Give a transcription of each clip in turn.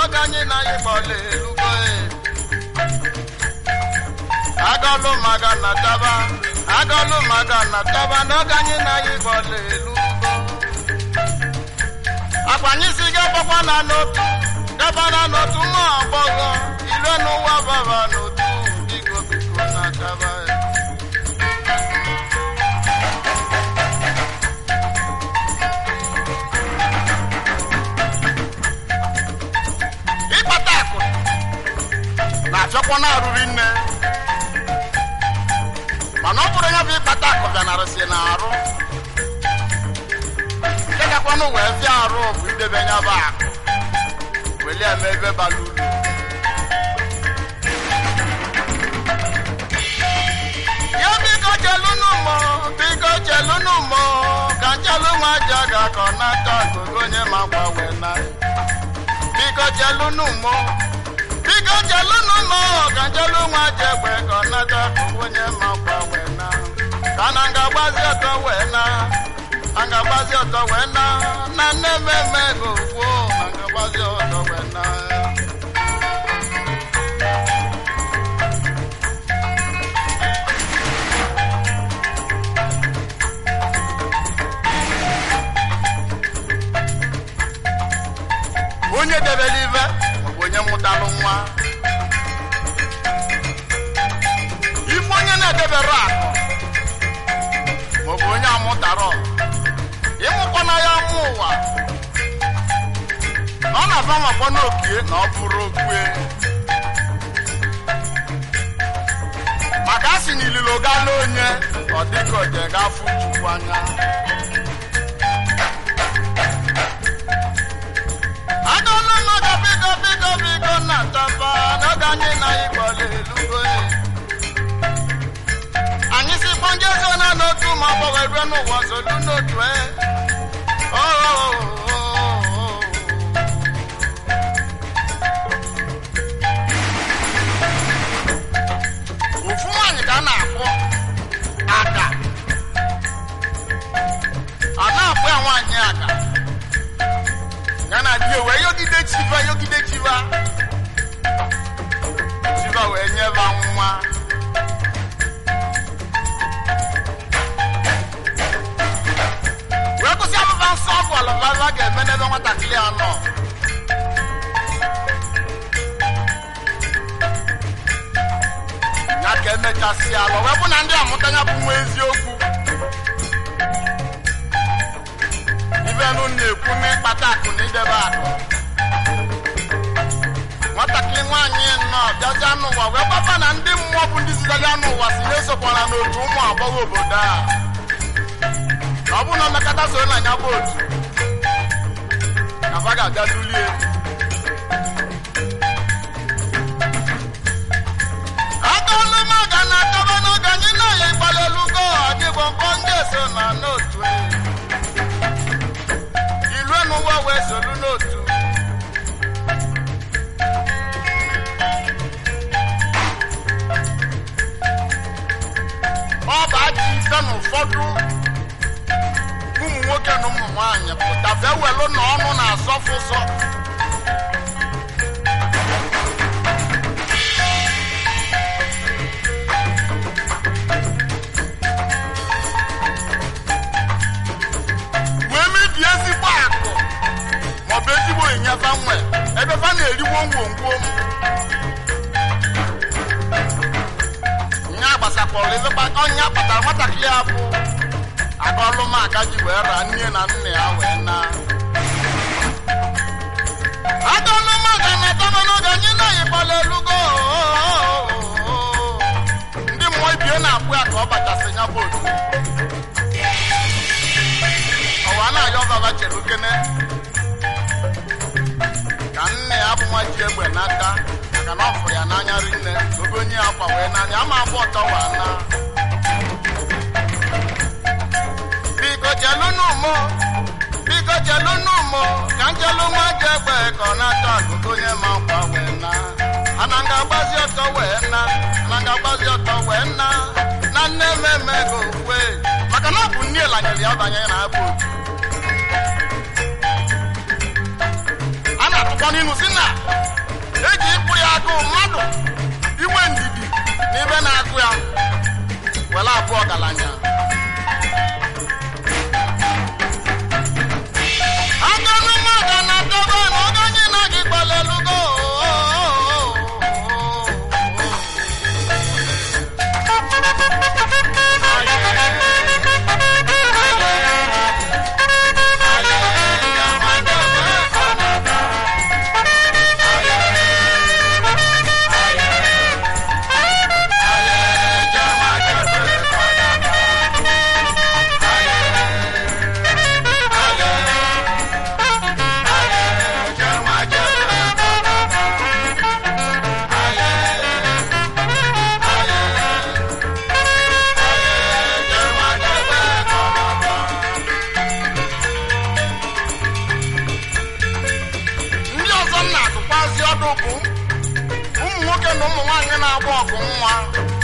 n'oge anyị na anyị gbọla elugo agọlụ maga na taba agọlụ maga na taba n'oge anyị na anyị gbọla elugo akwanyị si gabakwa na n'otu gaba na n'otu nwa agbọghọ ire n'ụwa baba n'otu biko biko na taba ịkpata akụ na-achọkwa na-arụri nne mana ọ bụrụ ya bụ ịkpata akụ bịanarịsị na arụ nke gakwanụ wee fịa arụ bụ idebe ya bụ akụ weli eme ebe bara uru ya biko chelụnụ mọ biko chelụnụ mọ ka nchelụ nwa aja ga-akọ n'aka gogo onye ma gbanwe na biko chelụnụ mọ biko chelụnụ mọ ka nchelụ nwa aja egbe ka ọ nata gogo onye ma gbanwe na ka na nga gbazi ọtọ wee na a ga-agbazi ọtọ wee na na nne mmemme go kwuo na nga gbazi ọtọ wee na onye debere ibe maọbụ onye mụtalụ nwa ife onye na-edebere akụ maọbụ onye amụtara ịmụkwana ya mụ ụwa na ọ na-aba makwa n'okie na ọ bụrụ okwe maka a sị na ililo gala onye ọ dịka oje ga-afụ chukwu anya agala maka biko biko biko na taba n'oge anyị na ịgbọla elugo anyị si kpọnje so na n'otu ma ọ gbanwe rue n'ụwa zolu n'otu e ofu nwaanyị ka a na-akpọ ada a na-akpọ ya nwaanyị ada ya na di wee yogide chiva yogide chiva chiva wee nyeba nwa wee kwụsị abụba nsọ ọgwụ alụbaba ga-eme n'ebe nwatakịrị a nọ ya ka emechasị alụ wee bụ na ndị amụta ya bụ nwa eziokwu ibenụ na-ekwu n'ịkpata akụ na idebe akụ nwatakịrị nwaanyị nnọọ bịazi anụ ụwa wee gbaba na ndị mmụọ bụ ndị zitere anụ ụwa si na esokwara n'otu ụmụ agbọghọ obodo a na ọ bụrụ na mmekọta so na ya bụ otu na ba ga-abịa dulie aka ọlụ maga na akaba n'oge anyị na-aya ịgbalịlugo adịgbo mkpọ ndị so na n'otu ilu n'ụwa wee solu n'otu ọ bụ ajọ ife na ụfọdụ ụmụ nwoke na ụmụ nwaanyị pụta bịa welụ na ọnụ na-asọfụ ụsọ wee mebie ezigbo akụ maọbụ ezigbo ịnyefa nwe ebe fa na-eriwo ngwongwo nya gbasakwara ebe ọnya kpatara nwatakịrị ya bụ aga ọlụmaka ji wee raa nne na nna ya wee na aga ọlụmaka na-atama n'oge anyị naghị gbala elugo ndị mmụọ ibie na-akpụ ya ka ọ bachasị ya bụ otu ọwa na-ayọ baba chere ukene ka nne ya bụ nwa ji egbe n'aka maka na ọ fụrụ ya n'anya rinne obe onye ya kwa wee n'anya ama abụ ọtọ wa na biko jelunu mụ biko jelunu mụ ka njelu nwa ji egbe ka ọ na-ata akụkụ onye ma nkwa wee na ana nga agbazi ọtọ wee na ana nga agbazi ọtọ wee na na nne mmemme go kwe maka na ọ bụ nne lanyere ya banye na abụ otu a na-atụkwa n'inu si na eji ịkpụ ya agụụ mmadụ inwe ndidi na ibe na-agụ ya were abụọ ọgaranya aganụ mmadụ na dobe na oge anyị na gị gbalelugo ndị ọzọ m na-atụkwazi ọdụ bụ ụmụ nwoke na ụmụ nwaanyị na-agba ọgụ nwa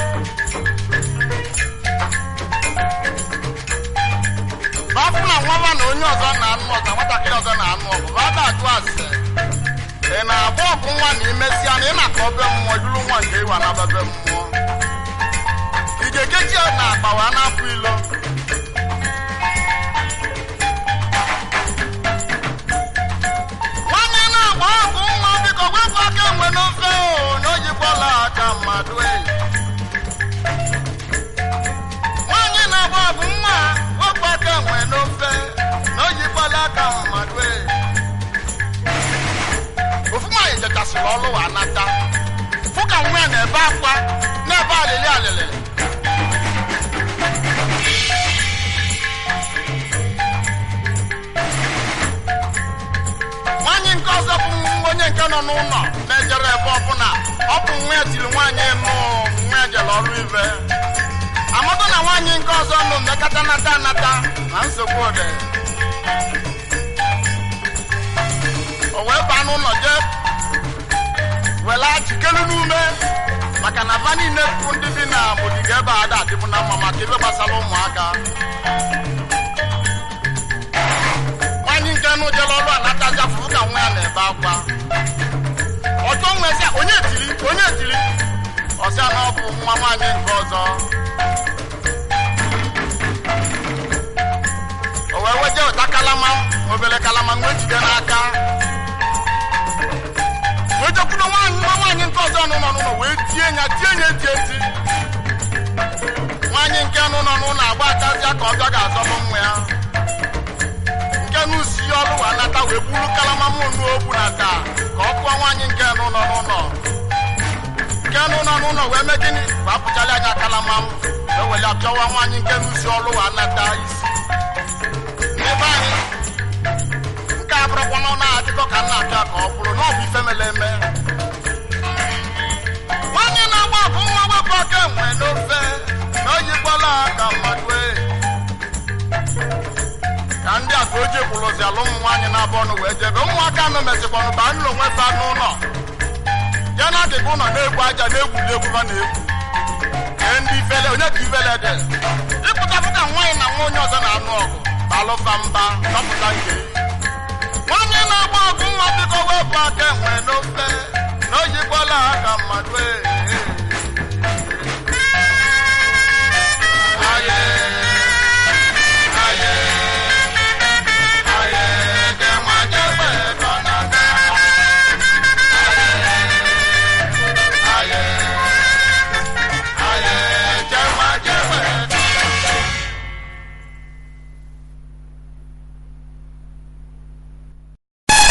bafụ na nwaba na onye ọzọ na-anụ ọzọ nwatakịrị ọzọ na-anụ ọgụ bada ajụ ase ị na-agba ọgụ nwa na imesịa na ị na-akọ be mmụọ duru nwa nke ịwa na bebe mmụọ ị ga-ekechi na akpa wee na-apụ ilo nwanne na-agba ọgụ nwa biko wepụ aka enwe n'ofe o na ojikwala aka mmadụ enyi nwaanyị na-agba ọgụ nwa wepụ aka enwe n'ofe na ojikwala aka mmadụ enyi ofu nwaanyị jechasịrị ọlụ wa nata fụ ka nwa ya na-ebe akwa na-ebe alịlị alịlị nwaanyị nke ọzọ bụ onye nke nọ n'ụlọ na-ejere ebe ọbụla ọ bụ nwa ya tiri nwaanyị nụ nwa ya jere ọrụ ibe amata na nwaanyị nke ọzọ nụ mmekata nata anata na nsogbu ode o wee baa n'ụlọ jee wela jikere n'ume maka na va niile bụ ndị bi na bodiga ebe a ada adịbụ na mma maka ebe gbasara ụmụaka nwaanyị nke nụ jere ọrụ anataja fụrụ ka nwa ya na-ebe akwa ọjọọ nwezi onye tiri onye tiri ọsịa na ọ bụ nwa nwaanyị nke ọzọ o wee weje ụta kalama obere kalama nwe jide n'aka wee jekwuru nwaanyị nwa nwaanyị nke ọzọ nọ n'ụlọ wee tie ya tie ya eti eti nwaanyị nke nụ nọ n'ụlọ agba atazịa ka ọjọ ga-azọbụ nwa ya nke n'usi ọrụ wa nata wee buru kalama mụnụ ogbu na taa ka ọ kụọ nwaanyị nke nụ nọ n'ụlọ nke nụ nọ n'ụlọ wee mee gịnị wee apụchala anya kalama m wee wele apịawa nwaanyị nke n'usi ọrụ wa nata isi n'ebe anyị nke a bụrụkwa na ọ na-adịkọ ka m na-apịa ka ọ bụrụ na ọ bụ ife mere eme nwaanyị na-agba ọgụ nwa wepụ aka enwe n'ofe na oyikwala ka mmadụ ee ka ndị a ka o ji kwụrụzi ala ụmụ nwaanyị na-abụ ọnụ wee jebe ụmụaka anụ mesịkwanụ ba nụlọ onwe fa n'ụlọ ya na adịghị ụlọ na-egwu aja na-egwuli egwu ha na-egwu ee ndị ifele onye ka ifele dị ịpụtapụ ka nwaanyị na nwa onye ọzọ na-anụ ọgụ balụfa mba nọpụta nke nwaanyị na-agba ọgụ nwa biko wepụ aka enwe n'ofe